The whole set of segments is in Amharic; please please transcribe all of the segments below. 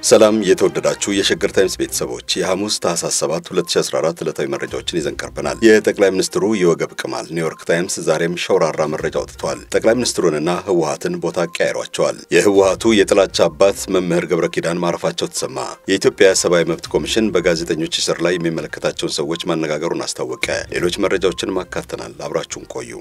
ሰላም የተወደዳችሁ የሸገር ታይምስ ቤተሰቦች የሐሙስ ታህሳስ 7 2014 ዕለታዊ መረጃዎችን ይዘን ቀርበናል። የጠቅላይ ሚኒስትሩ የወገብ ቅማል ኒውዮርክ ታይምስ ዛሬም ሸውራራ መረጃ አውጥቷል። ጠቅላይ ሚኒስትሩንና ህወሀትን ቦታ ቀያይሯቸዋል። የህወሀቱ የጥላቻ አባት መምህር ገብረ ኪዳን ማረፋቸው ተሰማ። የኢትዮጵያ ሰብአዊ መብት ኮሚሽን በጋዜጠኞች እስር ላይ የሚመለከታቸውን ሰዎች ማነጋገሩን አስታወቀ። ሌሎች መረጃዎችን ማካተናል። አብራችሁን ቆዩ።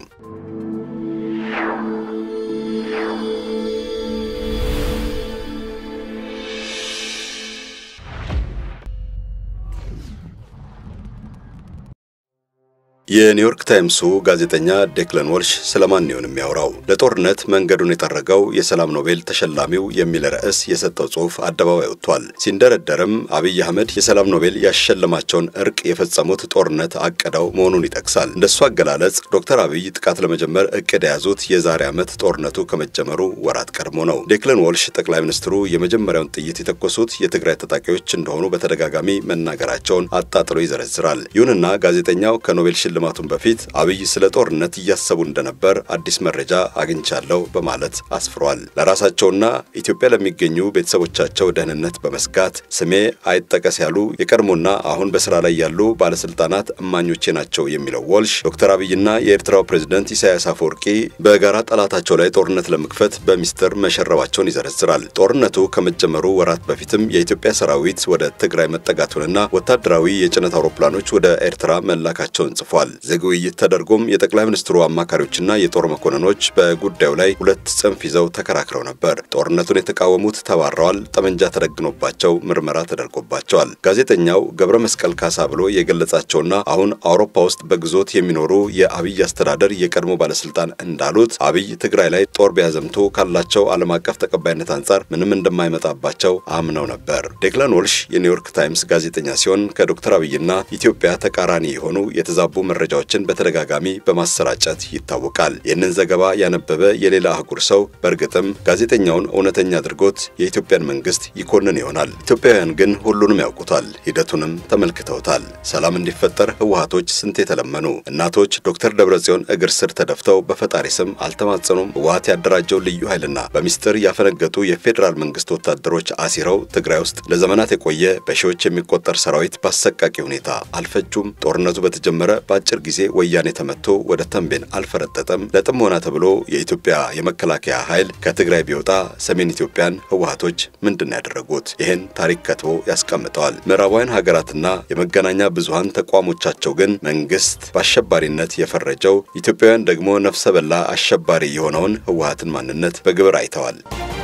የኒውዮርክ ታይምሱ ጋዜጠኛ ዴክለን ወልሽ ስለማን ይሆን የሚያወራው? ለጦርነት መንገዱን የጠረገው የሰላም ኖቤል ተሸላሚው የሚል ርዕስ የሰጠው ጽሑፍ አደባባይ ወጥቷል። ሲንደረደርም አብይ አህመድ የሰላም ኖቤል ያሸለማቸውን እርቅ የፈጸሙት ጦርነት አቅደው መሆኑን ይጠቅሳል። እንደሱ አገላለጽ ዶክተር አብይ ጥቃት ለመጀመር እቅድ የያዙት የዛሬ ዓመት ጦርነቱ ከመጀመሩ ወራት ቀድሞ ነው። ዴክለን ወልሽ ጠቅላይ ሚኒስትሩ የመጀመሪያውን ጥይት የተኮሱት የትግራይ ታጣቂዎች እንደሆኑ በተደጋጋሚ መናገራቸውን አጣጥሎ ይዘረዝራል። ይሁንና ጋዜጠኛው ከኖቤል ሽልማቱን በፊት አብይ ስለ ጦርነት እያሰቡ እንደነበር አዲስ መረጃ አግኝቻለሁ በማለት አስፍሯል። ለራሳቸውና ኢትዮጵያ ለሚገኙ ቤተሰቦቻቸው ደህንነት በመስጋት ስሜ አይጠቀስ ያሉ የቀድሞና አሁን በስራ ላይ ያሉ ባለስልጣናት እማኞቼ ናቸው የሚለው ወልሽ ዶክተር አብይና የኤርትራው ፕሬዝደንት ኢሳያስ አፈወርቂ በጋራ ጠላታቸው ላይ ጦርነት ለመክፈት በሚስጥር መሸረባቸውን ይዘረዝራል። ጦርነቱ ከመጀመሩ ወራት በፊትም የኢትዮጵያ ሰራዊት ወደ ትግራይ መጠጋቱንና ወታደራዊ የጭነት አውሮፕላኖች ወደ ኤርትራ መላካቸውን ጽፏል። ዝግ ውይይት ተደርጎም የጠቅላይ ሚኒስትሩ አማካሪዎችና የጦር መኮንኖች በጉዳዩ ላይ ሁለት ጽንፍ ይዘው ተከራክረው ነበር። ጦርነቱን የተቃወሙት ተባረዋል። ጠመንጃ ተደግኖባቸው ምርመራ ተደርጎባቸዋል። ጋዜጠኛው ገብረ መስቀል ካሳ ብሎ የገለጻቸውና አሁን አውሮፓ ውስጥ በግዞት የሚኖሩ የአብይ አስተዳደር የቀድሞ ባለስልጣን እንዳሉት አብይ ትግራይ ላይ ጦር ቢያዘምቶ ካላቸው ዓለም አቀፍ ተቀባይነት አንጻር ምንም እንደማይመጣባቸው አምነው ነበር። ዴክላን ወልሽ የኒውዮርክ ታይምስ ጋዜጠኛ ሲሆን ከዶክተር አብይና ኢትዮጵያ ተቃራኒ የሆኑ የተዛቡ መረጃዎችን በተደጋጋሚ በማሰራጨት ይታወቃል። ይህንን ዘገባ ያነበበ የሌላ አህጉር ሰው በእርግጥም ጋዜጠኛውን እውነተኛ አድርጎት የኢትዮጵያን መንግስት ይኮንን ይሆናል። ኢትዮጵያውያን ግን ሁሉንም ያውቁታል፣ ሂደቱንም ተመልክተውታል። ሰላም እንዲፈጠር ህወሀቶች ስንት የተለመኑ እናቶች ዶክተር ደብረጽዮን እግር ስር ተደፍተው በፈጣሪ ስም አልተማጸኑም። ህወሀት ያደራጀው ልዩ ኃይልና በሚስጥር ያፈነገጡ የፌዴራል መንግስት ወታደሮች አሲረው ትግራይ ውስጥ ለዘመናት የቆየ በሺዎች የሚቆጠር ሰራዊት በአሰቃቂ ሁኔታ አልፈጁም። ጦርነቱ በተጀመረ በአጭር ጊዜ ወያኔ ተመቶ ወደ ተንቤን አልፈረጠጠም። ለጥሞና ተብሎ የኢትዮጵያ የመከላከያ ኃይል ከትግራይ ቢወጣ ሰሜን ኢትዮጵያን ህወሀቶች ምንድን ያደረጉት? ይህን ታሪክ ከትቦ ያስቀምጠዋል። ምዕራባውያን ሀገራትና የመገናኛ ብዙሀን ተቋሞቻቸው ግን መንግስት በአሸባሪነት የፈረጀው ኢትዮጵያውያን ደግሞ ነፍሰ በላ አሸባሪ የሆነውን ህወሀትን ማንነት በግብር አይተዋል።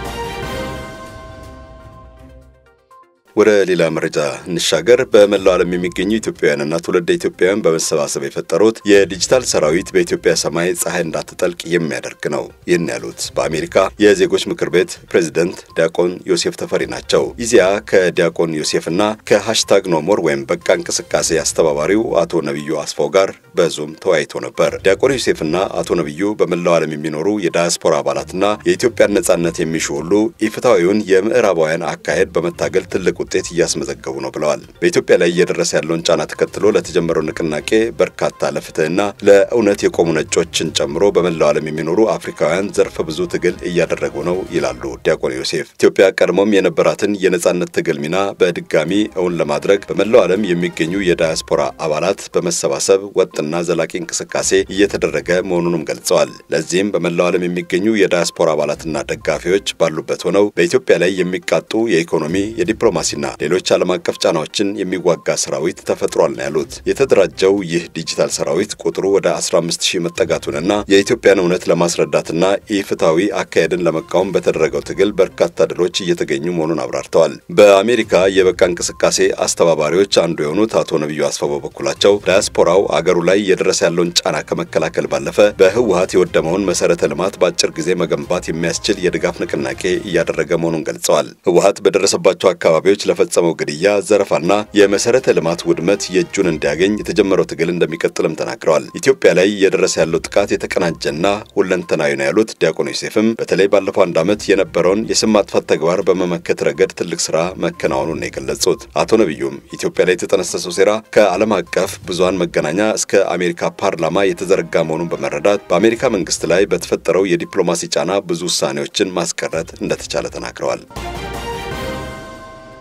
ወደ ሌላ መረጃ እንሻገር። በመላው ዓለም የሚገኙ ኢትዮጵያውያንና ትውልደ ኢትዮጵያውያን በመሰባሰብ የፈጠሩት የዲጂታል ሰራዊት በኢትዮጵያ ሰማይ ፀሐይ እንዳትጠልቅ የሚያደርግ ነው። ይህን ያሉት በአሜሪካ የዜጎች ምክር ቤት ፕሬዚደንት ዲያቆን ዮሴፍ ተፈሪ ናቸው። ኢዜአ ከዲያቆን ዮሴፍና ከሃሽታግ ኖሞር ወይም በቃ እንቅስቃሴ አስተባባሪው አቶ ነቢዩ አስፋው ጋር በዙም ተወያይቶ ነበር። ዲያቆን ዮሴፍና አቶ ነቢዩ በመላው ዓለም የሚኖሩ የዳያስፖራ አባላትና የኢትዮጵያን ነጻነት የሚሹ ሁሉ ኢፍትሐዊውን የምዕራባውያን አካሄድ በመታገል ትልቅ ውጤት እያስመዘገቡ ነው ብለዋል። በኢትዮጵያ ላይ እየደረሰ ያለውን ጫና ተከትሎ ለተጀመረው ንቅናቄ በርካታ ለፍትህና ለእውነት የቆሙ ነጮችን ጨምሮ በመላው ዓለም የሚኖሩ አፍሪካውያን ዘርፈ ብዙ ትግል እያደረጉ ነው ይላሉ ዲያቆን ዮሴፍ። ኢትዮጵያ ቀድሞም የነበራትን የነጻነት ትግል ሚና በድጋሚ እውን ለማድረግ በመላው ዓለም የሚገኙ የዳያስፖራ አባላት በመሰባሰብ ወጥና ዘላቂ እንቅስቃሴ እየተደረገ መሆኑንም ገልጸዋል። ለዚህም በመላው ዓለም የሚገኙ የዳያስፖራ አባላትና ደጋፊዎች ባሉበት ሆነው በኢትዮጵያ ላይ የሚቃጡ የኢኮኖሚ የዲፕሎማሲ ና ሌሎች ዓለም አቀፍ ጫናዎችን የሚዋጋ ሰራዊት ተፈጥሯል ነው ያሉት። የተደራጀው ይህ ዲጂታል ሰራዊት ቁጥሩ ወደ 15 ሺህ መጠጋቱንና የኢትዮጵያን እውነት ለማስረዳትና ኢፍትሐዊ አካሄድን ለመቃወም በተደረገው ትግል በርካታ ድሎች እየተገኙ መሆኑን አብራርተዋል። በአሜሪካ የበቃ እንቅስቃሴ አስተባባሪዎች አንዱ የሆኑት አቶ ነቢዩ አስፋው በበኩላቸው ዳያስፖራው አገሩ ላይ እየደረሰ ያለውን ጫና ከመከላከል ባለፈ በህወሀት የወደመውን መሰረተ ልማት በአጭር ጊዜ መገንባት የሚያስችል የድጋፍ ንቅናቄ እያደረገ መሆኑን ገልጸዋል። ህወሀት በደረሰባቸው አካባቢዎች ለፈጸመው ግድያ፣ ዘረፋና የመሰረተ ልማት ውድመት የእጁን እንዲያገኝ የተጀመረው ትግል እንደሚቀጥልም ተናግረዋል። ኢትዮጵያ ላይ እየደረሰ ያለው ጥቃት የተቀናጀና ሁለንተናዊ ነው ያሉት ዲያቆን ዮሴፍም በተለይ ባለፈው አንድ ዓመት የነበረውን የስም ማጥፋት ተግባር በመመከት ረገድ ትልቅ ስራ መከናወኑን ነው የገለጹት። አቶ ነቢዩም ኢትዮጵያ ላይ የተጠነሰሰው ሴራ ከዓለም አቀፍ ብዙሃን መገናኛ እስከ አሜሪካ ፓርላማ የተዘረጋ መሆኑን በመረዳት በአሜሪካ መንግስት ላይ በተፈጠረው የዲፕሎማሲ ጫና ብዙ ውሳኔዎችን ማስቀረት እንደተቻለ ተናግረዋል።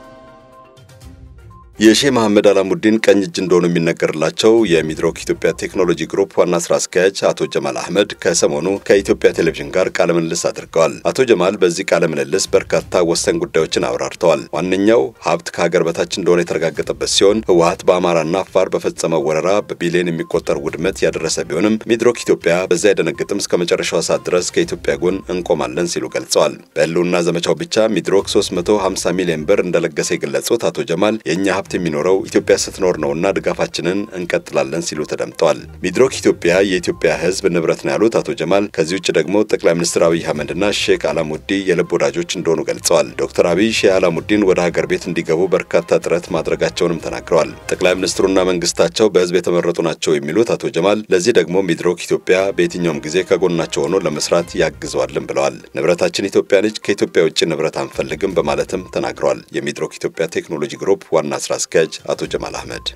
የሼህ መሐመድ አላሙዲን ቀኝ እጅ እንደሆኑ የሚነገርላቸው የሚድሮክ ኢትዮጵያ ቴክኖሎጂ ግሩፕ ዋና ስራ አስኪያጅ አቶ ጀማል አህመድ ከሰሞኑ ከኢትዮጵያ ቴሌቪዥን ጋር ቃለ ምልልስ አድርገዋል። አቶ ጀማል በዚህ ቃለ ምልልስ በርካታ ወሳኝ ጉዳዮችን አብራርተዋል። ዋነኛው ሀብት ከሀገር በታች እንደሆነ የተረጋገጠበት ሲሆን ህወሀት በአማራና አፋር በፈጸመው ወረራ በቢሊዮን የሚቆጠር ውድመት ያደረሰ ቢሆንም ሚድሮክ ኢትዮጵያ በዚያ አይደነግጥም፣ እስከ መጨረሻው ሰዓት ድረስ ከኢትዮጵያ ጎን እንቆማለን ሲሉ ገልጸዋል። በህልውና ዘመቻው ብቻ ሚድሮክ 350 ሚሊዮን ብር እንደለገሰ የገለጹት አቶ ጀማል የእኛ ሀብት የሚኖረው ኢትዮጵያ ስትኖር ነውና ድጋፋችንን እንቀጥላለን ሲሉ ተደምጠዋል። ሚድሮክ ኢትዮጵያ የኢትዮጵያ ህዝብ ንብረት ነው ያሉት አቶ ጀማል ከዚህ ውጭ ደግሞ ጠቅላይ ሚኒስትር አብይ አህመድና ሼክ አላሙዲ የልብ ወዳጆች እንደሆኑ ገልጸዋል። ዶክተር አብይ ሼክ አላሙዲን ወደ ሀገር ቤት እንዲገቡ በርካታ ጥረት ማድረጋቸውንም ተናግረዋል። ጠቅላይ ሚኒስትሩና መንግስታቸው በህዝብ የተመረጡ ናቸው የሚሉት አቶ ጀማል ለዚህ ደግሞ ሚድሮክ ኢትዮጵያ በየትኛውም ጊዜ ከጎናቸው ሆኖ ለመስራት ያግዘዋልን ብለዋል። ንብረታችን ኢትዮጵያ ነች፣ ከኢትዮጵያ ውጭ ንብረት አንፈልግም በማለትም ተናግረዋል። የሚድሮክ ኢትዮጵያ ቴክኖሎጂ ግሩፕ ዋና ስራ አስኪያጅ አቶ ጀማል አህመድ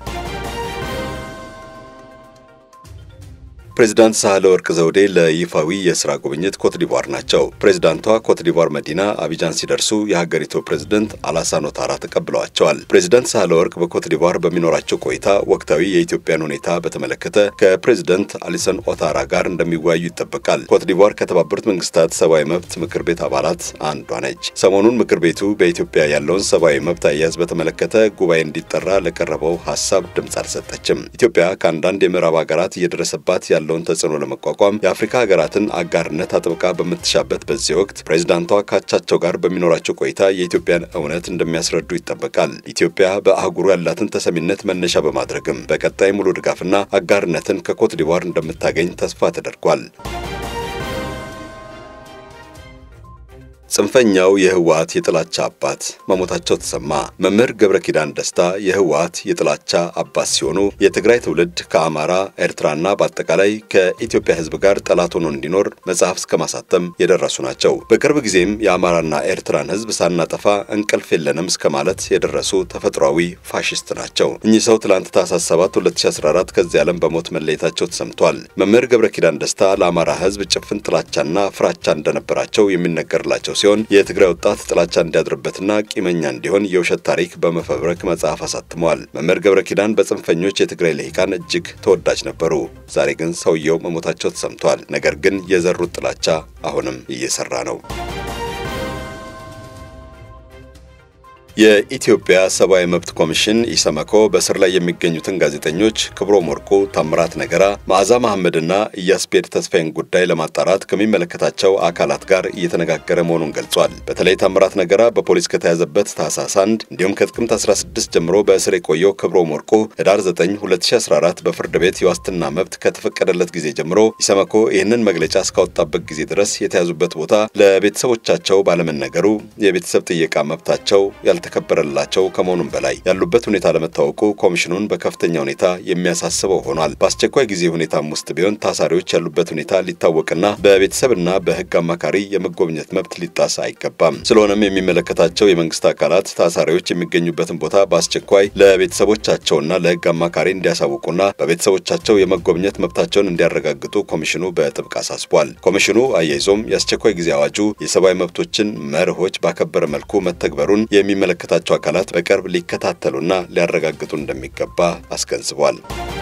ፕሬዚዳንት ሳህለ ወርቅ ዘውዴ ለይፋዊ የስራ ጉብኝት ኮትዲቫር ናቸው። ፕሬዚዳንቷ ኮትዲቫር መዲና አቢጃን ሲደርሱ የሀገሪቱ ፕሬዝደንት አላሳን ኦታራ ተቀብለዋቸዋል። ፕሬዚዳንት ሳህለ ወርቅ በኮትዲቫር በሚኖራቸው ቆይታ ወቅታዊ የኢትዮጵያን ሁኔታ በተመለከተ ከፕሬዝደንት አሊሰን ኦታራ ጋር እንደሚወያዩ ይጠበቃል። ኮትዲቫር ከተባበሩት መንግስታት ሰብአዊ መብት ምክር ቤት አባላት አንዷ ነች። ሰሞኑን ምክር ቤቱ በኢትዮጵያ ያለውን ሰብአዊ መብት አያያዝ በተመለከተ ጉባኤ እንዲጠራ ለቀረበው ሀሳብ ድምፅ አልሰጠችም። ኢትዮጵያ ከአንዳንድ የምዕራብ ሀገራት እየደረሰባት ያለውን ተጽዕኖ ለመቋቋም የአፍሪካ ሀገራትን አጋርነት አጥብቃ በምትሻበት በዚህ ወቅት ፕሬዚዳንቷ ካቻቸው ጋር በሚኖራቸው ቆይታ የኢትዮጵያን እውነት እንደሚያስረዱ ይጠበቃል። ኢትዮጵያ በአህጉሩ ያላትን ተሰሚነት መነሻ በማድረግም በቀጣይ ሙሉ ድጋፍና አጋርነትን ከኮት ዲቫር እንደምታገኝ ተስፋ ተደርጓል። ጽንፈኛው የህወሀት የጥላቻ አባት መሞታቸው ተሰማ። መምህር ገብረ ኪዳን ደስታ የህወሀት የጥላቻ አባት ሲሆኑ የትግራይ ትውልድ ከአማራ ኤርትራና በአጠቃላይ ከኢትዮጵያ ህዝብ ጋር ጠላት ሆኖ እንዲኖር መጽሐፍ እስከ ማሳተም የደረሱ ናቸው። በቅርብ ጊዜም የአማራና ኤርትራን ህዝብ ሳናጠፋ እንቅልፍ የለንም እስከ ማለት የደረሱ ተፈጥሯዊ ፋሽስት ናቸው። እኚህ ሰው ትላንት ታህሳስ 7 2014 ከዚህ ዓለም በሞት መለየታቸው ተሰምቷል። መምህር ገብረ ኪዳን ደስታ ለአማራ ህዝብ ጭፍን ጥላቻና ፍራቻ እንደነበራቸው የሚነገርላቸው ሲሆን የትግራይ ወጣት ጥላቻ እንዲያድርበትና ቂመኛ እንዲሆን የውሸት ታሪክ በመፈብረክ መጽሐፍ አሳትመዋል። መምህር ገብረ ኪዳን በጽንፈኞች የትግራይ ልሂቃን እጅግ ተወዳጅ ነበሩ። ዛሬ ግን ሰውየው መሞታቸው ተሰምቷል። ነገር ግን የዘሩት ጥላቻ አሁንም እየሰራ ነው። የኢትዮጵያ ሰብአዊ መብት ኮሚሽን ኢሰመኮ በስር ላይ የሚገኙትን ጋዜጠኞች ክብሮም ወርቁ፣ ታምራት ነገራ፣ መዓዛ መሐመድና ኢያስፔድ ተስፋዬን ጉዳይ ለማጣራት ከሚመለከታቸው አካላት ጋር እየተነጋገረ መሆኑን ገልጿል። በተለይ ታምራት ነገራ በፖሊስ ከተያዘበት ታህሳስ 1 እንዲሁም ከጥቅምት 16 ጀምሮ በእስር የቆየው ክብሮም ወርቁ ህዳር 9 2014 በፍርድ ቤት የዋስትና መብት ከተፈቀደለት ጊዜ ጀምሮ ኢሰመኮ ይህንን መግለጫ እስካወጣበት ጊዜ ድረስ የተያዙበት ቦታ ለቤተሰቦቻቸው ባለመነገሩ የቤተሰብ ጥየቃ መብታቸው ያልተከበረላቸው ከመሆኑም በላይ ያሉበት ሁኔታ ለመታወቁ ኮሚሽኑን በከፍተኛ ሁኔታ የሚያሳስበው ሆኗል። በአስቸኳይ ጊዜ ሁኔታም ውስጥ ቢሆን ታሳሪዎች ያሉበት ሁኔታ ሊታወቅና በቤተሰብና በህግ አማካሪ የመጎብኘት መብት ሊጣስ አይገባም። ስለሆነም የሚመለከታቸው የመንግስት አካላት ታሳሪዎች የሚገኙበትን ቦታ በአስቸኳይ ለቤተሰቦቻቸውና ለህግ አማካሪ እንዲያሳውቁና በቤተሰቦቻቸው የመጎብኘት መብታቸውን እንዲያረጋግጡ ኮሚሽኑ በጥብቅ አሳስቧል። ኮሚሽኑ አያይዞም የአስቸኳይ ጊዜ አዋጁ የሰብአዊ መብቶችን መርሆች ባከበረ መልኩ መተግበሩን የሚመለከታቸው አካላት በቅርብ ሊከታተሉና ሊያረጋግጡ እንደሚገባ አስገንዝቧል።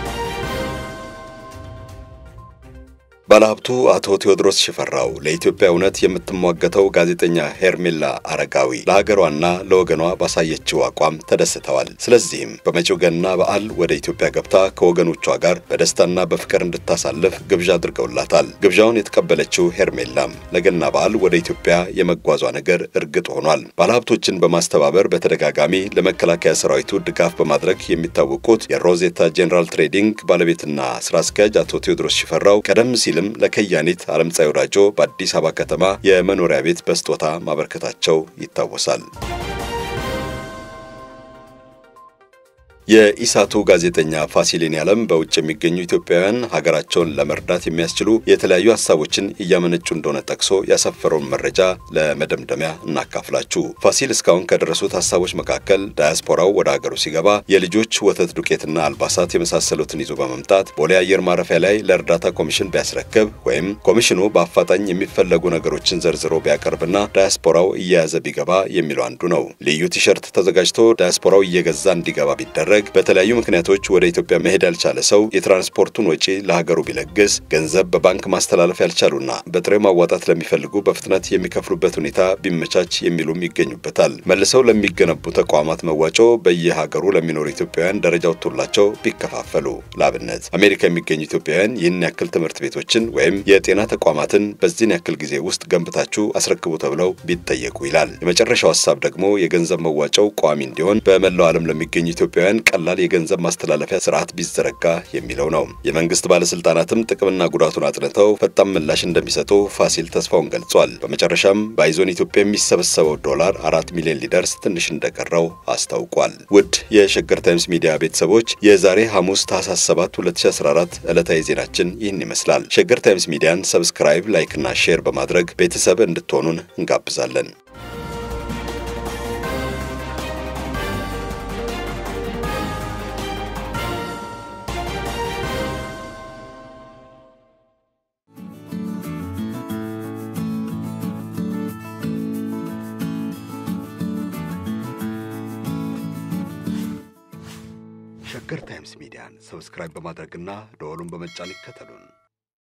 ባለሀብቱ አቶ ቴዎድሮስ ሽፈራው ለኢትዮጵያ እውነት የምትሟገተው ጋዜጠኛ ሄርሜላ አረጋዊ ለሀገሯና ለወገኗ ባሳየችው አቋም ተደስተዋል። ስለዚህም በመጪው ገና በዓል ወደ ኢትዮጵያ ገብታ ከወገኖቿ ጋር በደስታና በፍቅር እንድታሳልፍ ግብዣ አድርገውላታል። ግብዣውን የተቀበለችው ሄርሜላም ለገና በዓል ወደ ኢትዮጵያ የመጓዟ ነገር እርግጥ ሆኗል። ባለሀብቶችን በማስተባበር በተደጋጋሚ ለመከላከያ ሰራዊቱ ድጋፍ በማድረግ የሚታወቁት የሮዜታ ጄኔራል ትሬዲንግ ባለቤትና ስራ አስኪያጅ አቶ ቴዎድሮስ ሽፈራው ቀደም ሲል ለከያኒት አለምፀሐይ ወዳጆ በአዲስ አበባ ከተማ የመኖሪያ ቤት በስጦታ ማበርከታቸው ይታወሳል። የኢሳቱ ጋዜጠኛ ፋሲል የኔዓለም በውጭ የሚገኙ ኢትዮጵያውያን ሀገራቸውን ለመርዳት የሚያስችሉ የተለያዩ ሀሳቦችን እያመነጩ እንደሆነ ጠቅሶ ያሰፈረውን መረጃ ለመደምደሚያ እናካፍላችሁ። ፋሲል እስካሁን ከደረሱት ሀሳቦች መካከል ዳያስፖራው ወደ ሀገሩ ሲገባ የልጆች ወተት ዱቄትና አልባሳት የመሳሰሉትን ይዞ በመምጣት ቦሌ አየር ማረፊያ ላይ ለእርዳታ ኮሚሽን ቢያስረክብ ወይም ኮሚሽኑ በአፋጣኝ የሚፈለጉ ነገሮችን ዘርዝሮ ቢያቀርብና ዳያስፖራው እየያዘ ቢገባ የሚለው አንዱ ነው። ልዩ ቲሸርት ተዘጋጅቶ ዳያስፖራው እየገዛ እንዲገባ ቢደረግ በተለያዩ ምክንያቶች ወደ ኢትዮጵያ መሄድ ያልቻለ ሰው የትራንስፖርቱን ወጪ ለሀገሩ ቢለግስ ገንዘብ በባንክ ማስተላለፍ ያልቻሉና በጥሬ ማዋጣት ለሚፈልጉ በፍጥነት የሚከፍሉበት ሁኔታ ቢመቻች የሚሉም ይገኙበታል። መልሰው ለሚገነቡ ተቋማት መዋጮ በየሀገሩ ለሚኖሩ ኢትዮጵያውያን ደረጃ ወጥቶላቸው ቢከፋፈሉ፣ ለአብነት አሜሪካ የሚገኙ ኢትዮጵያውያን ይህን ያክል ትምህርት ቤቶችን ወይም የጤና ተቋማትን በዚህን ያክል ጊዜ ውስጥ ገንብታችሁ አስረክቡ ተብለው ቢጠየቁ ይላል። የመጨረሻው ሀሳብ ደግሞ የገንዘብ መዋጮው ቋሚ እንዲሆን በመላው ዓለም ለሚገኙ ኢትዮጵያውያን ቀላል የገንዘብ ማስተላለፊያ ስርዓት ቢዘረጋ የሚለው ነው። የመንግስት ባለስልጣናትም ጥቅምና ጉዳቱን አጥንተው ፈጣን ምላሽ እንደሚሰጡ ፋሲል ተስፋውን ገልጿል። በመጨረሻም በአይዞን ኢትዮጵያ የሚሰበሰበው ዶላር አራት ሚሊዮን ሊደርስ ትንሽ እንደቀረው አስታውቋል። ውድ የሸገር ታይምስ ሚዲያ ቤተሰቦች የዛሬ ሐሙስ ታህሳስ 7 2014 ዕለታዊ ዜናችን ይህን ይመስላል። ሸገር ታይምስ ሚዲያን ሰብስክራይብ፣ ላይክና ሼር በማድረግ ቤተሰብ እንድትሆኑን እንጋብዛለን። ሸገር ታይምስ ሚዲያን ሰብስክራይብ በማድረግና ደወሉን በመጫን ይከተሉን።